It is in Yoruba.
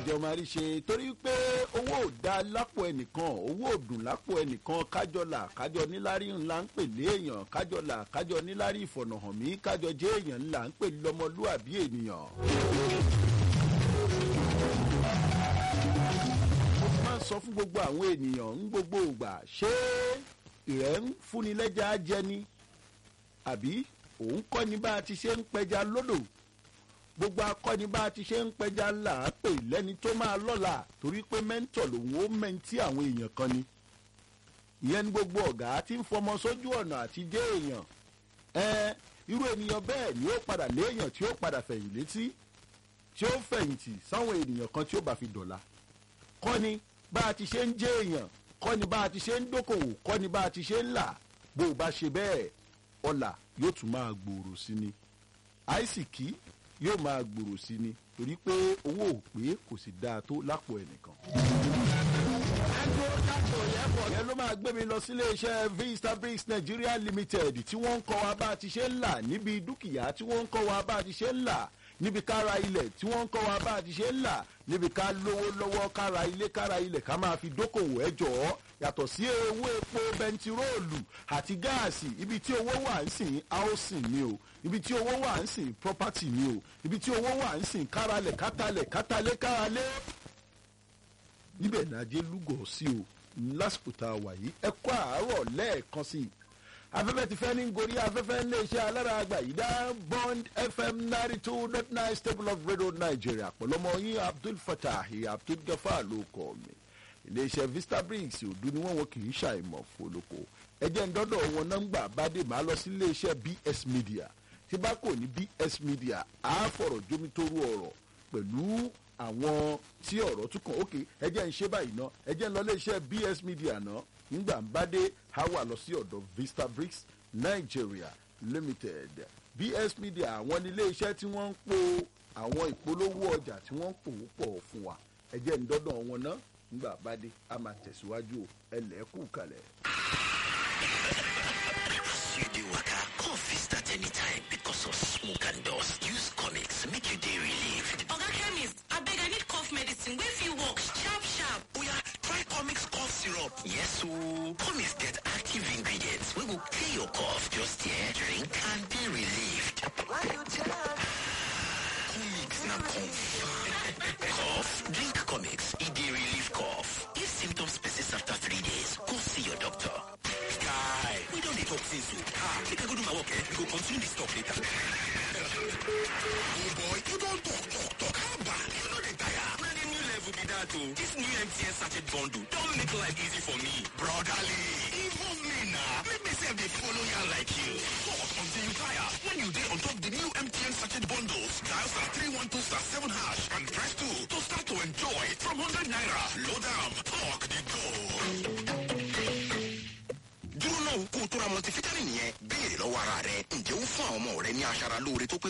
ìjọ máa rí ṣe torí pé owó ò dá lápò ẹnìkan owó ò dùn lápò ẹnìkan kájọlà kájọ níláárí ńlá ń pè léèyàn kájọlà kájọ níláárí ìfọ̀nàhàn mí kájọ jẹ́ èèyàn ńlá ń pè lọ́mọlúàbí ènìyàn. mo máa ń sọ fún gbogbo àwọn ènìyàn ń gbogbo ìgbà ṣé ìrẹ́ ń fúnni lẹ́jà jẹ ni àbí òun kọ́ ni bá a ti ṣe ń pẹja lódò gbogbo akọni bá a ti ṣe ń pẹja là á pè lẹ́ni tó máa lọ́la torí pé mẹ́ńtọ̀ lòun ó mẹ́ntí àwọn èèyàn kan ni ìyẹn ní gbogbo ọ̀gá tí ń fọmọ sójú ọ̀nà àti dé èèyàn ẹ irú ènìyàn bẹ́ẹ̀ ni ó padà léèyàn tí ó padà fẹ̀yìn létí tí ó fẹ̀yìntì sáwọn ènìyàn kan tí ó bá fi dọ̀la kọ́ni bá a ti ṣe ń jẹ́ èèyàn kọ́ni bá a ti ṣe ń dókòwò kọ́ni bá a ti ṣe ń là bó o bá ṣe bẹ́ẹ̀ ọ̀la yóò tún máa gbòòrò sí ni àìsìkí yóò máa gbòòrò sí ni torí pé owó ò pé kò sì dáa tó lápò ẹnìkan. ìyẹn ló máa gbé mi lọ sílé iṣẹ́ vista bricks nigeria limited tí wọ́n ń kọ́ wa bá a ti ṣe ń là níbi dúkìá tí wọ́n ń kọ́ wa bá a ti ṣe ń là níbi kára ilẹ̀ tí wọ́n ń kọ́ wa bá a ti ṣe ń là níbi ká lówó lọ́wọ́ kára ilé kára ilẹ̀ ká máa fi dókòwò ẹ jọ̀ọ́ yàtọ̀ sí owó epo bẹntiróòlù àti gáàsì ibi tí owó wà ń sìn housing ni o ibi tí owó wà ń sìn property ni o ibi tí owó wà ń sìn káralẹ̀ kátàlẹ̀ kátàlẹ̀ káralẹ̀ níbẹ̀ nàjẹ́ lúgọ̀ sí o lásìkò tá a wà yìí ẹ kọ́ àárọ̀ lẹ́ẹ̀kan sí i afẹ́fẹ́ ti fẹ́ ní gorí afẹ́fẹ́ ní iṣẹ́ alára àgbà yìí dá bond fm ninety two dot nine stable of radio nigeria pẹ̀lọ́mọ yín abdul fatah abdul gafar ló kọ́ mi iléeṣẹ́ vista bricks òdu ni wọ́n wọn kì í ṣàìmọ̀ fọlọ́kọ ẹjẹ́ ńdọ́dọ̀ wọn nọ́mbà bàdé máa lọ sí iléeṣẹ́ bs media tí bá kò ní bs media á fọ̀rọ̀ jómitóró ọ̀rọ̀ pẹ̀lú àwọn tí ọ̀rọ̀ tún kàn ókè ẹjẹ́ ń ṣe báyìí ná ẹjẹ́ ń lọ iléeṣẹ́ bs media ná nígbà ń bá dé á wà lọ sí ọ̀dọ̀ vista bricks nigeria limited bs media àwọn ní iléeṣẹ́ tí wọ́n ń po àwọn ìpolówó ọjà tí wọ́n ń pò pọ̀ fún wa ẹjẹ́ ń dọ́dọ̀ wọn ná ngbà bá dé a máa tẹ̀síwájú ẹlẹ́kù kalẹ̀. As you dey waka, cough fit start anytime because of smoke and dust. Use comics make you dey relieved. Oga chemist, abeg I need cough medicine wey fit work sharp sharp. Oya, try comics cough syrup. Yes ooo, comics get active ingredients wey go clear your cough. Just here, drink and dey relieved. Comics na confirm. cough, drink comics, e dey relieve cough. If symptoms persist after three days, go see your doctor. Guy, we don dey talk since o. Ah, make I go do my work eh? We go continue this talk later. oh boy, you don talk, talk, talk. How bad? You no dey tire. Na the new level be that o. This new MTN sachet bundle don make life easy for me. Brotherly, involve me na. Make me sef dey follow ya like you. Talk until you tire. When you dey on top the new MTN sachet bundles, dial star 312 star 7 hash and press 2 to start to enjoy from 100 naira. Load am, talk dey go. dúró náà kó o tó ra multivitamin yẹn béèrè lọ́wọ́ ara rẹ ǹjẹ́ ó fún àwọn ọmọ rẹ ní aṣara lóore tó pé